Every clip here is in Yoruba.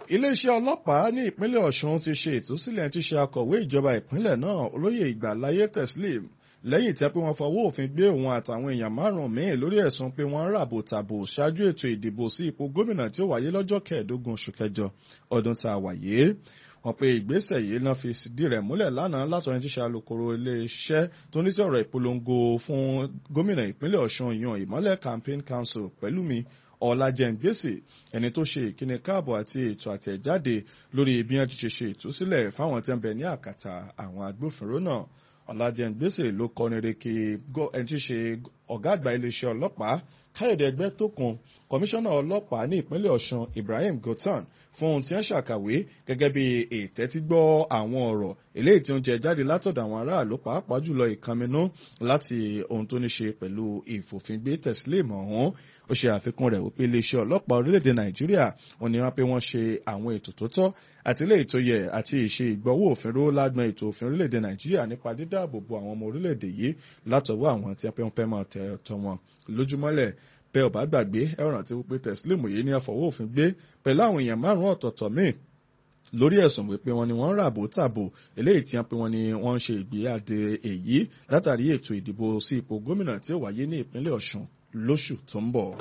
iléeṣẹ́ ọlọ́pàá ní ìpínlẹ̀ ọ̀ṣun ti ṣe ìtúsílẹ̀ tí ṣe akọ̀wé ìjọba ìpínlẹ̀ náà olóyè ìgbàláyé teslim lẹ́yìn tí wọ́n fọwọ́ òfin gbé òun àtàwọn èèyàn márùn-ún míì lórí ẹ̀sùn pé wọ́n ń ràbò tàbò ṣáájú ètò ìdìbò sí ipò gómìnà tí ó wáyé lọ́jọ́ kẹẹ̀ẹ́dógún oṣù kẹjọ ọdún tá a wáyé wọ́n pe ìgbésẹ̀ yìí náà fi sídìí rẹ̀ múlẹ̀ lánàá látọrin tíṣe alukoro iléeṣẹ́ tó ní sí ọ̀rọ̀ ìpolongo fún gómìnà ìpínlẹ̀ ọ̀ṣun yan ìmọ́lẹ̀ campaign council pẹ̀lúmi ọ̀làjẹ̀ǹgbèsè ẹni tó ṣe ìkíni káàbọ̀ àti ètò àtẹ̀jáde lórí bí wọ́n ti ṣe ṣe ìtúsílẹ̀ fáwọn tí wọ́n bẹ ní àkàtà àwọn agbófinró náà ọ̀làjẹ̀ǹgbèsè ló kọrin reke ẹni tí ṣe ọ̀gá àgbà iléeṣẹ́ ọlọ́pàá káyọ̀dé ẹgbẹ́ tó kun kọmíṣánná ọlọ́pàá ní ìpínlẹ̀ ọ̀ṣun ibrahim gotan fún ohun tí wọ́n ṣàkàwé gẹ́gẹ́ bí ìtẹ́tígbọ́ àwọn ọ̀rọ̀ eléyìí tí ó ń jẹ jáde látọ̀dọ̀ àwọn aráàlú pàápàá jùlọ ìkànnínú láti ohun tó ní ṣe pẹ̀lú ìfòfingbé tẹ̀sílẹ̀mù ọ̀hún ó ṣe àfikún rẹ̀ wípé iléeṣẹ́ ọlọ́pàá orílẹ̀-èdè nàìjíríà wọn ni wọ́n pé wọ́n ṣe àwọn ètò tó tọ́ àti eléyìí tó yẹ àti ìṣe ìgbọ́wọ́ òfin ró lágbọn ètò òfin orílẹ̀-èdè nàìjíríà nípa dídáàbòbò àwọn ọmọ orílẹ̀-èdè yìí látọwọ́ àwọn tí wọ́n fẹ́ máa tẹ̀ ọ̀tọ̀ wọn lójúmọ́lẹ̀ bẹ́ ọ̀bá gbàgbé ẹ rántí wípé tẹ̀sílẹ̀mù yìí ní àfọwọ́ òfin gbé pẹ̀lú àwọn èèyàn márùn-ún ọ̀tọ̀ọ̀tọ̀ míì lórí ẹ̀sùn wípé wọn ni wọ́n ń ràbò tàbò eléyìí tí wọ́n pe wọn ni wọ́n ń ṣe ìgbéyàdé èyí látàrí ètò ìdìbò sí ipò gómìnà tí ó wáyé ní ìpínlẹ̀ ọ̀ṣun lóṣù tó ń bọ̀.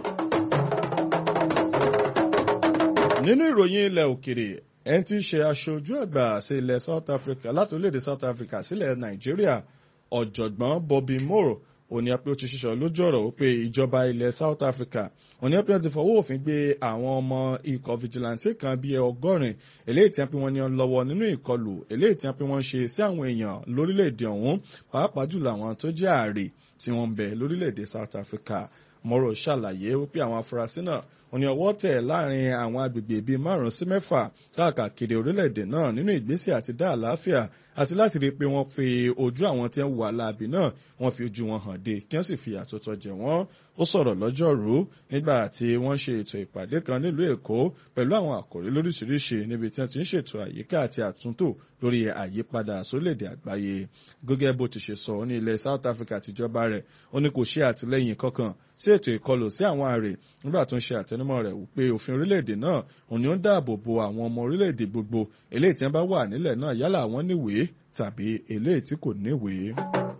nínú ìròyìn ilẹ̀ òkèrè ẹni tí í ṣe aṣojú àgbà sí ilẹ̀ south africa láti orílẹ̀-èdè south africa sílẹ̀ nàìjíríà ọ̀jọ̀gbọ́n bobby moore òní apẹ́ ó ti ṣiṣọ́ lójú ọ̀rọ̀ wípé ìjọba ilẹ̀ south africa òní apẹ́ ti fọwọ́ òfin gbé àwọn ọmọ ikọ̀ vigilante kan bíi ọgọ́rin eléyìí tí wọ́n pe wọ́n ní lọ́wọ́ nínú ìkọlù eléyìí tí wọ́n pe wọ́n ṣe sí àwọn èèyàn lórílẹ̀‐èdè ọ̀hún pàápàá jùlọ àwọn tó jẹ́ ààrẹ tí wọ́n ń bẹ lórílẹ̀‐èdè south africa mọ́rọ̀ ṣàlàyé wípé àwọn afurasí náà wọ́n ní ọwọ́ tẹ̀ láàrin àwọn agbègbè bíi márùn-ún sí mẹ́fà káàkiri orílẹ̀-èdè náà nínú ìgbésẹ̀ àti dá àlàáfíà àti láti rí i pé wọ́n fi ojú àwọn tí ń wà láàbì náà wọ́n fi ojú wọn hàn dé kí wọ́n sì fi àtúntò jẹ wọ́n ó sọ̀rọ̀ lọ́jọ́rú nígbà tí wọ́n ṣe ètò ìpàdé kan nílùú èkó pẹ̀lú àwọn àkòrí lóríṣiríṣi níbi tí wọ́n ti ń ṣètò àyíká àti àtúntò lórí àyípadà sórílẹ̀-èdè àgbáyé gẹ́gẹ́ bó ti ṣe sọ ní ilẹ̀ south africa tìjọba rẹ̀ ó ní kò ṣe àtìlẹ́yìn kankan sí ètò ìkọlù sí àwọn ààrẹ nígbà tó ń ṣe àtẹnumọ́ rẹ̀ wípé òfin orílẹ̀-èdè náà òun ni ó ń dáàbò bo àwọn ọmọ orílẹ̀-èdè gbogbo eléyìí tí wọ́n bá wà nílẹ̀ náà yálà wọ́n níwèé tàbí eléyìí tí kò níwèé.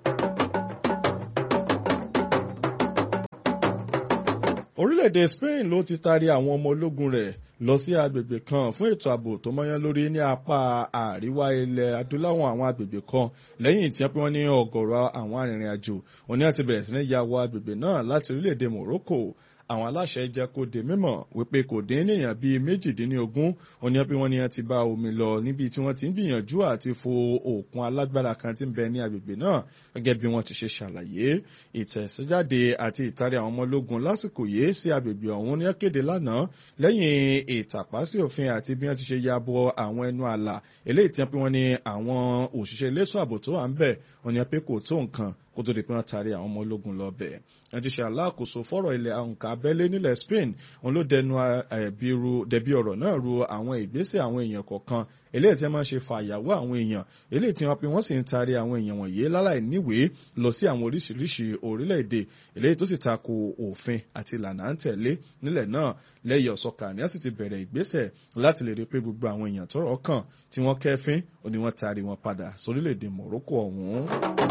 orílẹ̀-èdè Spain ló ti taari àwọn ọmọ ológun rẹ̀ lọ sí agbègbè kan fún ètò ààbò tó mọ́yán lórí ní apá àríwá ilẹ̀ adúláwọ̀ àwọn agbègbè kan lẹ́yìn tí wọ́n pé wọ́n ní ọ̀gọ̀rọ̀ àwọn arìnrìn-àjò òní àti bẹ̀rẹ̀ sí ní ya wọ agbègbè náà láti orílẹ̀-èdè Morocco àwọn aláṣẹ jẹ́ kó di mímọ̀ wípé kò dín níyàn bíi méjìdínlógún òní pé wọ́n ní wọ́n ti bá omi lọ níbi tí wọ́n ti ń gbìyànjú àti fo òkun alágbára kan tí ń bẹ ní agbègbè náà gẹ́gẹ́ bí wọ́n ti ṣe ṣàlàyé ìtẹ̀síjáde àti ìtarí àwọn ọmọ ológun lásìkò yìí sí agbègbè ọ̀hún ní kéde lánàá lẹ́yìn ìtàpá sí òfin àti bí wọ́n ti ṣe ya bọ àwọn ẹnu àlà eléyìí tí wọ́n pé wọ́n ní àwọn òṣìṣẹ́ elétò ààbò tó wà ń bẹ̀ òní pé kò tó nǹkan kó tó di pé wọ́n taari àwọn ọmọ ológun lọ bẹ̀. ẹ ti ṣe aláàkóso fọ́rọ̀ ilẹ̀ nǹkan abẹ́lé nílẹ̀ Spain òun ló dẹnu dẹbi ọ̀rọ̀ náà ru àwọn ìgbésẹ̀ àwọn èèyàn kọ̀ọ̀kan eléyìí tí wọ́n máa ń ṣe fàyàwó àwọn èèyàn eléyìí tí wọ́n pe wọ́n sì ń taari àwọn èèyàn wọ̀nyí láláì níwèé lọ sí àwọn oríṣiríṣi orílẹ̀-èdè eléyìí tó sì tako òfin àti ìlànà à ń tẹ̀lé nílẹ̀ náà lẹ́yìn ọ̀sọ́kà ni a sì ti bẹ̀rẹ̀ ìgbésẹ̀ láti lè rí pé gbogbo àwọn èèyàn tọ́rọ̀ kàn tí wọ́n kẹ́fín ó ní wọ́n taari wọn padà sórílẹ̀-èdè Morocco ọ̀hún.